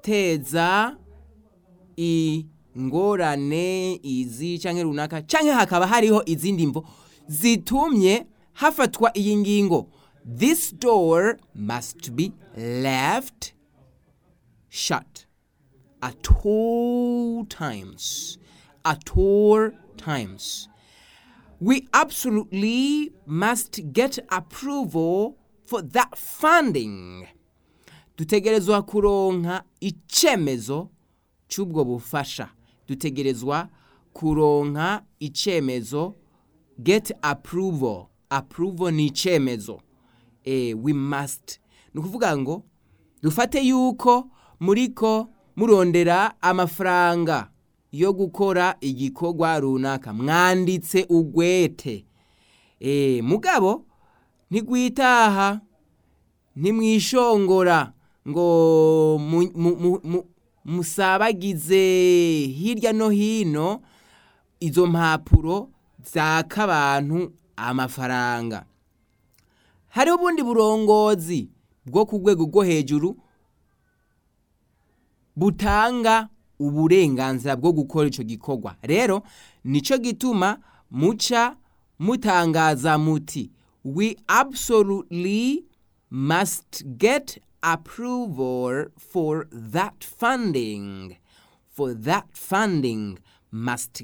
guteza ingorane izi canke runaka canke hakaba hariho izindi mvo zitumye hafatwa iyi ngingo this door must be left shut at all times at all times we absolutely must get approval for that funding dutegerezwa kuronka icemezo c'ubwo bufasha dutegerezwa kuronka icemezo get approval approval ni icemezo eh, we must ni ukuvuga ngo dufate yuko muriko murondera amafaranga yo gukora igikorwa runaka mwanditse ugwete eh, mugabo ntigwitaha ntimwishongora ngo mu- mu- mu- mu- musabagize hirya no hino izo mpapuro zaka abantu amafaranga hariho ubundi burongozi bwo ku rwego rwo hejuru butanga uburenganzira bwo gukora ico gikorwa rero nico gituma muca mutangaza muti we absolutely must get approval for that funding for that funding must